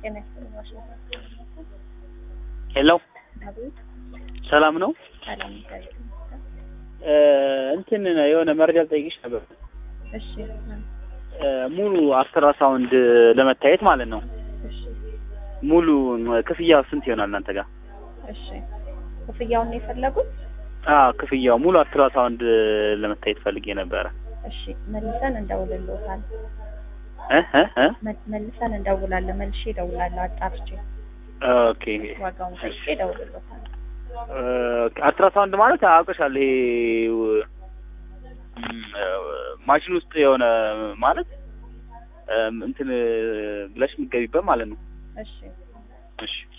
ጤና ይስጥልኝ ዋሽንግተን ሄሎ አቤት ሰላም ነው። ሰላም እግዚአብሔር ይመስገን እ እንትን የሆነ መረጃ ልጠይቅሽ ነበር። እሺ እ ሙሉ አልትራሳውንድ ለመታየት ማለት ነው። እሺ ሙሉ ክፍያው ስንት ይሆናል እናንተ ጋር? እሺ ክፍያውን ነው የፈለጉት አዎ ክፍያው ሙሉ አልትራሳውንድ ለመታየት ፈልጌ ነበረ። እሺ መልሰን እንደውልልዎታል እ እ እ መ- መልሰን እንደውላለን መልሼ እደውላለሁ አጣርቼ ኦኬ ዋጋውን ጠይቄ እደውልልዎታል እ አልትራሳውንድ ማለት አውቅሻለሁ። ይሄ ው- እም፣ ማሽን ውስጥ የሆነ ማለት እም፣ እንትን ብለሽ የምትገቢበት ማለት ነው። እሺ እሺ